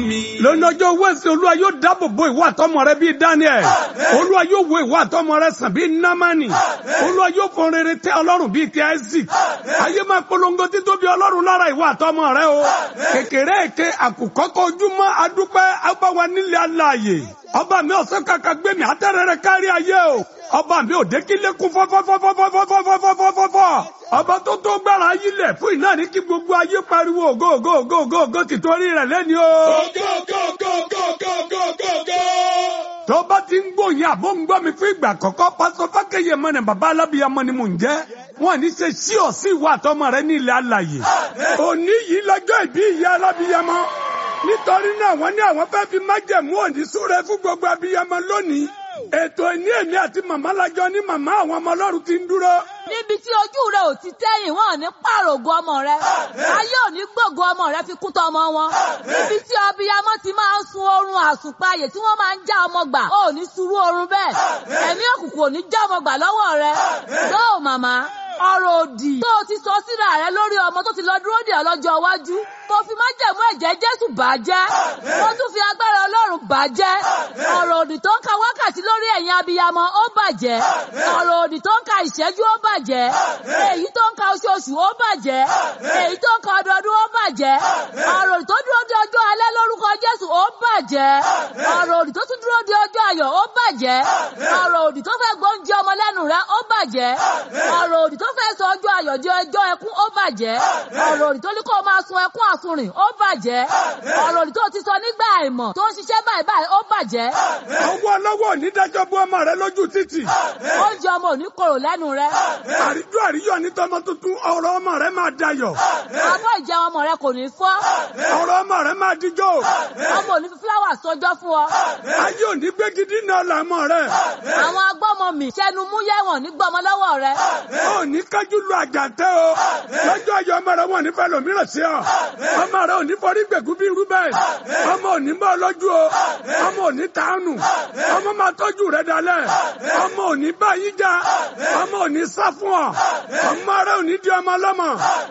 lónìí ọjọ́ wẹ́sì olúwa yóò dáàbò bo ìwà àtọmọ rẹ bíi daniel olúwa yóò wo ìwà àtọmọ rẹ sàn bíi namani olúwa yóò fọn rere tẹ ọlọ́run bíi ti isaac ayé máa polongo títóbi ọlọ́run lára ìwà àtọmọ rẹ o kékeré èké àkùkọ́kọ́ ojúmọ́ adúpẹ́ abáwa nílé aláàyè ọba mi ọ̀sẹ̀ kàkà gbé mi àtẹ̀rẹ̀rẹ̀ kárí ayé o ọba mi ò dé kí lẹ́kùn fọ́fọ́fọ́fọ́fọ́fọ́fọ́fọ́fọ́fọ́ ọba tó tó gbára ayílẹ̀ fún iná ní kí gbogbo ayé pariwo ògo ògo ògo ògo ògo tìtorí rẹ̀ lẹ́ni o. tó bá ti ń gbòyìn àbó ń gbọ́ mi fún ìgbà àkọ́kọ́ pásọ fákẹ́yẹ mọ́ ni bàbá alábìyamọ ni mò ń jẹ́ wọn ní ṣe sí ọ sí ìwà àtọmọ rẹ ní ilẹ̀ alàyè òní yìí lọ́jọ́ ìbí ìyá alábìyamọ nítorí náà wọ́n ní àwọn fẹ́ẹ́ fi májẹ̀mú òní súre fún gbogbo abiyamọ lónìí ètò ìní èmi àti màmá lajọ ní màmá àwọn ọmọ ọlọ́run ti ń dúró. níbi tí ojú rẹ ò ti tẹ́yìn wọn ò ní pààrọ̀ ògo ọmọ rẹ ayé ò ní gbògo ọmọ rẹ fi kún tọmọ wọn níbi tí abiyamọ ti máa ń sun oorun àsùnpayè tí wọ́n máa ń já ọmọ gbà ó ní surú oorun bẹ́ẹ̀ ẹ̀mí òkùnkùn ò ní já ọmọ gbà lọ́wọ́ rẹ lóò màmá ọ̀rọ̀ òdì tó o ti sọ síra rẹ lórí ọmọ tó ti lọ dúró dè ọ́ lọ́jọ́ iwájú tó fi májẹ̀mú ẹ̀jẹ̀ Jésù bàjẹ́ tó tún fi agbára Ọlọ́run bàjẹ́ ọ̀rọ̀ òdì tó ń ka wákàtí lórí ẹ̀yin abiyamọ ó bàjẹ́ ọ̀rọ̀ òdì tó ń ka ìṣẹ́jú ó bàjẹ́ èyí tó ń ka oṣooṣù ó bàjẹ́ èyí tó ń ka ọdọọdún ó bàjẹ́ ọ̀rọ̀ òdì tó dúró de ọjọ́ alẹ́ lórúkọ Jésù ó bàjẹ́ ọ̀rọ̀ òdì tó tún dúró de ọjọ́ ayọ̀ ó bàjẹ́ ọ̀rọ̀ òdì tó fẹ́ gbóúnjẹ ọmọ lẹ́nu rẹ ó bàjẹ́ ọ̀rọ̀ òdì tó fẹ́ sọ ọjọ́ ayọ̀ di ọjọ́ ẹkún ó bàjẹ́ ọ̀rọ̀ òdì tó ní kó máa sun ẹkún àsunrìn ó bàjẹ́ ọ̀rọ̀ òdì tó ti sọ nígbà àìmọ̀ tó ń ṣiṣẹ́ báyìí báyìí ó bàjẹ́. ọwọ́ ọlọ́wọ́ onídàájọ́ bú ọmọ rẹ lójú títì. oúnjẹ ọmọ ò ní korò lẹ́nu rẹ. àríjọ àríyọ ní tọmọ tuntun ọ̀rọ̀ ọmọ rẹ máa dayọ̀. abọ́ ìjẹun ọmọ rẹ kò ní fọ́. ọ̀rọ̀ ọmọ rẹ máa dijọ́. ọmọ ò ní fi fúláwà sọjọ́ fún ọ. ayé ò ní gbégidí náà làmọ rẹ. àwọn agbọ́mọ mi sẹ́nu mú yẹ̀wọ̀n ní gbọ́mọ lọ́wọ́ rẹ. ó ní kájú lu àjàntẹ́ o. lọ́jọ́ ayọ̀ ọmọ rẹ wọn ní fẹ́ lòmíràn sí ọ. ọmọ rẹ ò ní forí gbẹ̀gú bí irú bẹ́ẹ̀. ọmọ ò ní bọ́ lójú o. ọmọ ò ní tánù. ọmọ máa tọ́jú rẹ dalẹ̀. ọmọ ò ní bá yín já. ọmọ ò ní sá fún ọ. ọmọ rẹ ò ní di ọmọ lọ́mọ.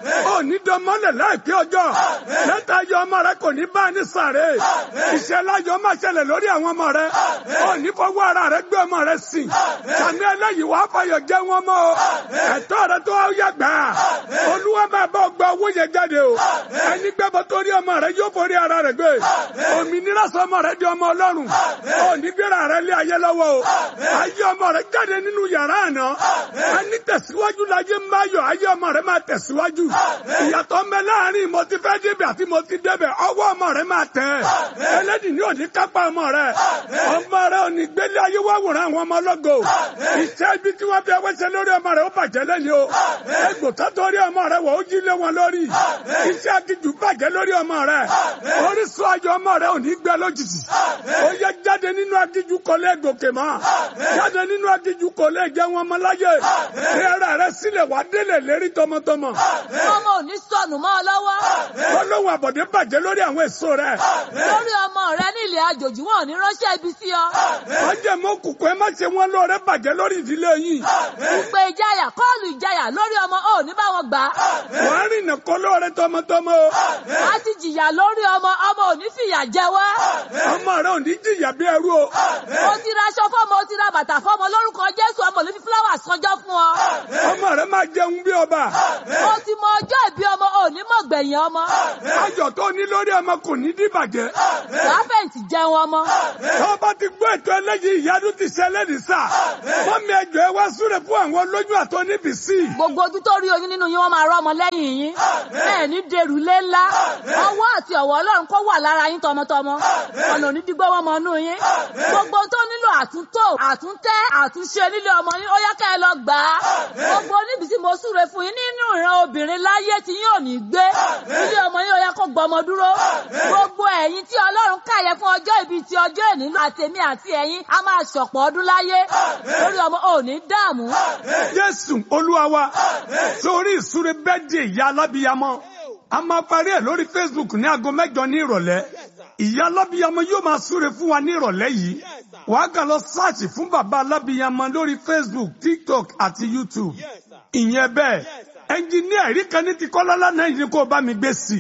ò ní dọmọlẹ̀ láìpẹ́ ọjọ́. lẹ́tà ayọ̀ ọmọ rẹ kò ní bá ní sàré. ìṣẹ̀lẹ̀ ayọ̀ máa ṣẹlẹ̀ lórí àwọn ọmọ rẹ. ò ní fọwọ́ ara rẹ gbé ọmọ rẹ sìn. sàmì ẹlẹ́yìí wàá fàyọ̀ jẹ́ wọn mọ́ o. ẹ̀tọ́ rẹ tó yẹ gbà. olúwa máa bá gba owó yẹn jáde o. ẹni gbẹ́bọ torí ọmọ rẹ yóò forí ara rẹ gbé. òmìnira sọmọ rẹ di ọmọ ọlọ́run. ò ní gbéra rẹ lé ayé lọ́wọ́ o. ayé ọmọ rẹ jáde nínú yàrá àná. ẹni tẹ̀síwájú láyé máa yọ ayé ọmọ rẹ máa tẹ̀síwájú. ìyàtọ̀ mẹ́ láàrin mo ti fẹ́ débẹ̀ àti mo ti débẹ̀ ọwọ́ ọmọ rẹ máa tẹ̀. ẹlẹ́dìí ni ò ní kápá ọmọ rẹ. ọmọ rẹ ò ní gbélé ayé wá wòrán àwọn ọmọ ọlọ́gọ. iṣẹ́ ibi tí wọ́n fi ẹwẹ́sẹ̀ lórí ọmọ rẹ ó bàjẹ́ lẹ́ni o. egbò tó torí ọmọ rẹ wọ̀ ó jí lé wọn lórí. iṣẹ́ akíjù bàjẹ́ lórí ọmọ rẹ. orísun ayọ̀ ọmọ rẹ ò ní gbẹ lójijì. ó yẹ jáde nínú akíjù kò lè gòkè mọ́. jáde nínú akíjù kò lè jẹ́ wọn ọmọ láyé. fi ara rẹ sílẹ̀ wá délé lérí tọmọtọmọ. ọmọ ò ní sọnù mọ́ ọ lọ́wọ́. olóhùn àbọ̀dé bàjẹ́ lórí àwọn èso rẹ. lórí ọmọ rẹ ní ilẹ̀ àjòjì wọn ò ní ránṣẹ́ ibi sí ọ. wọ́n jẹ́ mọ́ kùkù ẹ má ṣe wọ́n lóore bàjẹ́ lórí ìdílé yìí. ìpè ìjayà kọ́ọ̀lù ìjayà lórí ọmọ ò ní bá wọn gbà. wọ́n rìnà kọ́ lóore tọmọtọmọ o. a ti jìyà lórí ọmọ ọmọ ò ní fìyà jẹ wá. ọmọ rẹ ò ní jìyà bí ẹrú o. mo ti ra aṣọ fọmọ o ti ra bàtà fọmọ lórúkọ Jésù ọmọ ò ní fi fúláwà sọjọ́ fún ọ. ọmọ rẹ máa jẹun bí ọba. mo ti mọ ọjọ́ ìbí ọmọ ò ní mọ̀ gbẹ̀yìn ọmọ. ayọ̀ tó ní lórí ọmọ kò ní dìbàjẹ́. láfẹ̀yìntì jẹun ọmọ. tó bá ti gbọ́ ètò ẹlẹ́yìí ìyanu ti ṣẹlẹ̀ ní sà. mọ́mí ẹjọ́ ẹ wá súre fún àwọn olóyún àtọ́ níbi sí. gbogbo ojú tó rí oyún nínú yín wọ́n máa rọ́ ọmọ lẹ́yìn yín. ẹ ní dèrú lé ńlá. ọwọ́ àti ọ̀wọ́ Ọlọ́run kó wà lára yín tọmọtọmọ. ọ̀nà onídìgbò wọn mọ inú yín. gbogbo tó nílò àtúntò àtúntẹ́ àtúnṣe nílé ọmọ yín ó yẹ ká ẹ lọ gbà á. gbogbo níbi tí mo súre fún yín nínú ìran obìnrin láyé tí yín ò ní gbé. ilé ọmọ yín ó yẹ kó gbọmọ dúró. gbogbo ẹ̀yin tí Ọlọ́run káyẹ fún ọjọ́ ìbí ti ọjọ́ ìní àtèmi àti ẹ̀yin a máa ṣọ̀pọ̀ ọdún láyé. lórí ọmọ ò ní dààmú. Jésù Olúwa wa sórí ìsúre bẹ́ẹ̀dì ìyá alábíyamọ a máa parí ẹ̀ lórí Facebook ní aago mẹ́jọ ní ìrọ̀lẹ́ ìyá alábíyamọ yóò máa súre fún wa ní ìrọ̀lẹ́ yìí wàá kàn lọ sáàchì fún bàbá alábíyamọ lórí Facebook TikTok àti YouTube ìyẹn bẹ́ẹ̀ ẹnjìníà ẹ̀rí kan ní ti kọ́lá lánàá yìí ni kò bá mi gbé sí i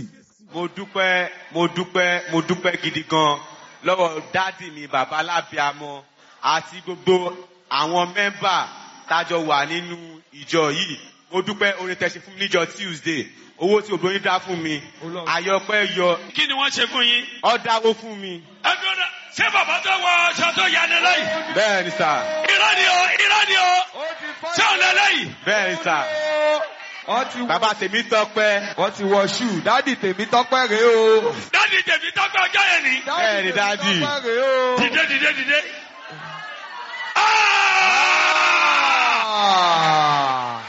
mo dúpẹ́ mo dúpẹ́ mo dúpẹ́ gidi gan lọ́wọ́ dádì mi bàbá alábíàmọ àti gbogbo àwọn mẹ́mbà tájọ wà nínú ìjọ yìí mo dúpẹ́ orin tẹ̀sí fún mi níjọ tuesday owó tí obìnrin dá fún mi àyọpẹ́ yọ kí ni wọ́n ṣe fún yín. ọ́ dáwó fún mi ẹ dúró ṣé bàbá tó wọ aṣọ tó yà ní lẹ́yìn. bẹ́ẹ̀ ni sà irọ́ ni o irọ́ ni o ṣé òun lẹ lẹ́yìn. bẹ́ẹ̀ ni sà wọ́n ti bàbá tèmi tọpẹ́ wọ́n ti wọ ṣù dádì tèmi tọ́pẹ́ rèé o. dáàdi tèmi tọ́gbẹ́ ọjọ́ yẹn ni. Bẹ́ẹ̀ ni, dádì. tọ́pẹ́ rèé o. dìde dìde dìde. Ah! Ah.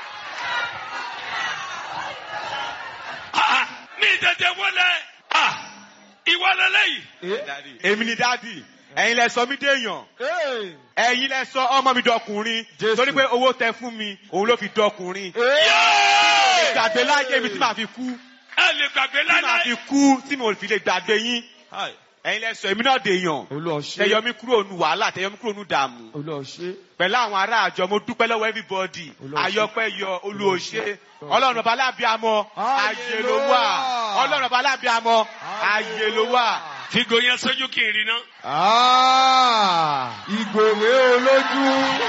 Ah, mi tètè wọlé. Ah, ìwọ lẹ lẹ́yìn. èmi ni dádì ẹ̀yin lẹ sọ mí déèyàn Hey. ẹ̀yin lẹ sọ ọmọ mi dọkùnrin Jésù. torí pé owó tẹ fún mi òun ló fi dọkùnrin Yéé! gbàgbé láyé mi tí màá fi kú ẹ lè gbàgbé tí màá láíláí. fi kú tí mo fi lè gbàgbé yín ẹ̀yin lẹ sọ èmi náà dèèyàn Olúwa ṣé. tẹyọ mi kúrò nu wàhálà tẹyọ mi kúrò nu dààmú Olúwa ṣé. pẹ̀lú àwọn ará àjọ mo dúpẹ́ lọ́wọ́ everybody Olúwa ṣé. ayọpẹ́ yọ olùòṣe ọlọ́run ọba alábíàmọ́ ayé ló wà Hallelujah. ọlọ́run ọba alábíàmọ́ ayé ló wà. Fígo yẹn sójú kì í rí ná. Ah. Ìgòrè olójú.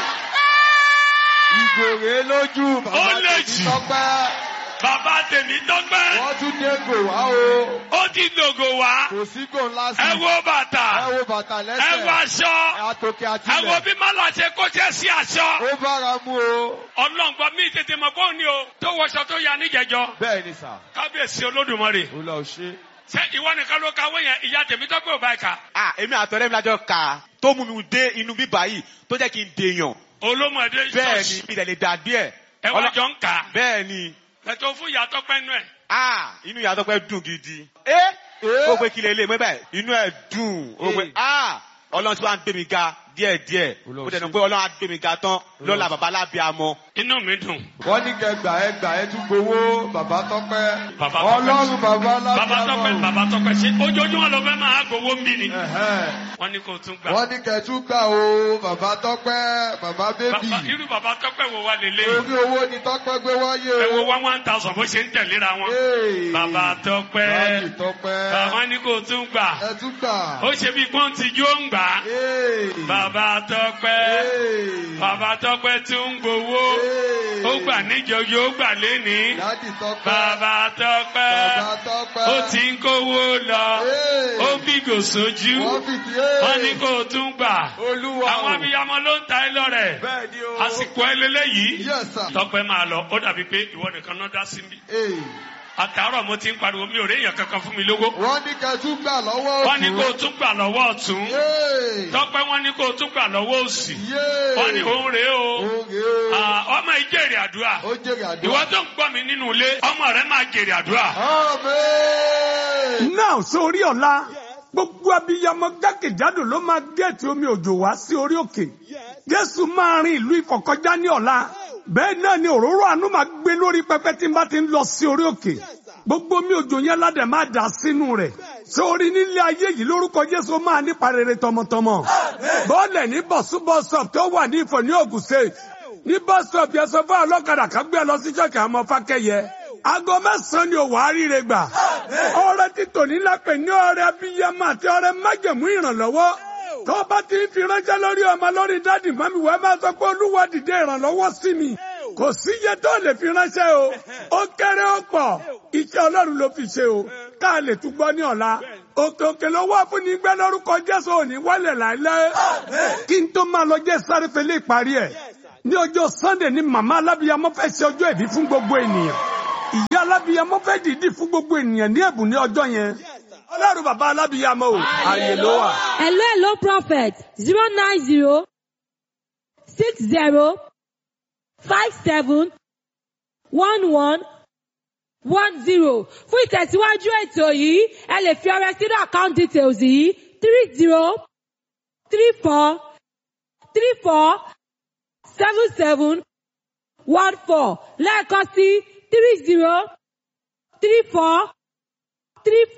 Ìgòrè lójú. Ó Bàbá lè tèmi jì. tọ́pẹ́. Bàbá tèmi tọ́gbẹ́. Wọ́n tún dé gò wá o. Ó ti dògò wá. Kò sí gò ńlá sí. Ẹ wo bàtà. Ẹ wo bàtà Ẹ lẹ́sẹ̀. wo aṣọ. Àtòkè àti Ẹ wo ilẹ̀. bí Málà ṣe kó jẹ́ sí aṣọ. Ó bára mú o. Ọlọ́ngbọ́n mi tètè mọ̀ bóun ni o. Tó wọṣọ tó ya níjẹjọ. Bẹ́ẹ̀ ni sà. Kábíyèsí Olódùmarè. Olúwa ṣé. Ṣé ìwọ nìkan ló kàwé yẹn? Ìyá tèmi tọ́gbẹ́ ò bá ẹ̀ka. ah èmi àtọ̀rẹ́ mi lájọ kà á tó mú mi dé inú bíbá yìí tó jẹ́ kí n dèèyàn Olómọdé bẹ́ẹ̀ ni mi lè dàbí ẹ̀ Ẹ wá jọ ń kà á. bẹ́ẹ̀ ni Ẹ̀tọ́ fún ìyá tọ́pẹ́ nú ẹ̀. ah inú ìyá tọpẹ́ dùn gidi ẹ́ ó pé kí lè lè mọ́ bẹ́ẹ̀ inú ẹ̀ dùn ó pé Eh. ah ọlọ́run tí wàá ń gbé mi ga díẹ̀díẹ̀ Olúwa ó dẹ̀ nù ṣé. pé ọlọ́run á gbé mi ga tán lọ́la bàbá alábíàmọ́ Inú mi dùn. Wọ́n ní kẹ gbà ẹ gbà ẹ tún gbowó bàbá tọ́pẹ́. Bàbá Tọ́pẹ́. Ọlọ́run bàbá Bàbá tọ́pẹ́ lábíàmọ́. bàbá tọ́pẹ́ ṣe ojoojúmọ́ ló fẹ́ máa gbowó ń bí ni. Ẹ̀hẹ́n. Wọ́n ní kó tún gbà. Wọ́n ní kẹ tún gbà o bàbá tọ́pẹ́ bàbá bébì. Bàbá irú bàbá tọ́pẹ́ wo wa lè lé? Orí owó ni tọ́pẹ́ gbé wáyé Ẹ wo o. wá one thousand bó ṣe ń tẹ̀léra wọn. Hey. Bàbá tọ́pẹ́. Báàgì tọ́pẹ́. Bàbá ní kó tún gbà. Ẹ tún gbà. Ó ṣe bí pọ́ǹtì jó ń gbà. Hey. Bàbá tọ́pẹ́. Hey. Bàbá tọ́pẹ́ tún ń gbowó. Hey. Ó gbà níjọjọ ó gbà lénìí. Dádì tọ́pẹ́. Bàbá tọ́pẹ́. Bàbá tọ́pẹ́. Ó ti ń kówó lọ. Hey. Ó bìgò sójú. Wọ́n fìdí Wọ́n ní kó tún gbà. Olúwa o. Àwọn abiyamọ ló ń ta ẹ lọ́rẹ̀. Bẹ́ẹ̀ ni o. Àsìkò ẹlẹ́lẹ́ yìí. Yes sir. Tọ́pẹ́ máa lọ, ó dàbí pé ìwọ nìkan náà dá sí mi. Hey. Àtàárọ̀ mo ti ń pariwo mi ò rí èèyàn kankan fún mi lówó. Wọ́n ní kẹ tún gbà lọ́wọ́ òkú. Wọ́n ní kó o tún gbà lọ́wọ́ ọ̀tún. Yéè. Tọ́pẹ́ wọ́n ní kó o tún gbà lọ́wọ́ òsì. Yéè. Wọ́n ní òun rèé o. Oge o. Ah, Ọmọ ìjèrè àdúrà. Ó jèrè àdúrà. Ìwọ tó ń gbọ́ mi nínú ilé, ọmọ rẹ máa jèrè àdúrà. Amen. náà sórí ọ̀la gbogbo abiyamọ jákèjádò ló máa gẹ̀ẹ́tì omi òjò wá sí orí òkè jésù máa rin ìlú ìkọ̀kọ́já ní ọ̀la bẹ́ẹ̀ náà ni òróró àánú máa gbé lórí pẹpẹ tí n bá ti ń lọ sí orí òkè gbogbo omi òjò yẹn ládẹ máa dà sínú rẹ̀ sórí nílé ayé yìí lórúkọ jésù ó máa nípa rere tọmọtọmọ bọ́ọ̀lẹ̀ ní bọ̀súbọ̀sọ̀p tó wà ní ìfọ̀ ní ògùn state ní bọ́sọ̀p yẹn sọ fún ọlọ́kadà kan gbé ẹ lọ sí ṣọ́ọ̀kì àwọn ọmọ fákẹ́yẹ aago mẹ́sàn-án ni òwò àríire gbà ọrẹ títò nílápẹ̀ ní ọrẹ abiyamọ àti ọrẹ májẹ̀mú ìrànlọ́wọ́ tó bá ti ń fi ránṣẹ́ lórí ọmọ lórí dádì mọ́mí wẹ́ẹ́ máa sọ pé olúwa dìde ìrànlọ́wọ́ sí mi kò sí iye tó lè fi ránṣẹ́ o ó kéré ó pọ̀ iṣẹ́ ọlọ́run ló fi ṣe o ká lè tún gbọ́ ní ọ̀la òkè òkè ló wá fún ní gbẹ́ lórúkọ jésù òní wálẹ̀ láìláì kí n tó máa lọ jẹ́ sáré fẹlẹ́ ìparí ẹ̀ ní ọjọ́ sunday ni màmá alábíyamọ fẹ́ ṣe ọjọ́ ìbí fún gbogbo ènìyàn ìyá alábíyamọ fẹ́ dìídì fún gbogbo ènìyàn ní ẹ̀bùn ní ọjọ́ yẹn ọlọ́run bàbá alábíyamọ o ààyè ló wà. Hello, hello, prophet. Zero nine zero six zero five seven one one one zero. Fún ìtẹ̀síwájú ètò yìí, ẹ lè fi ọrẹ sínú account details yìí three zero three four three four seven seven one four lẹ́ẹ̀kan sí three zero three four three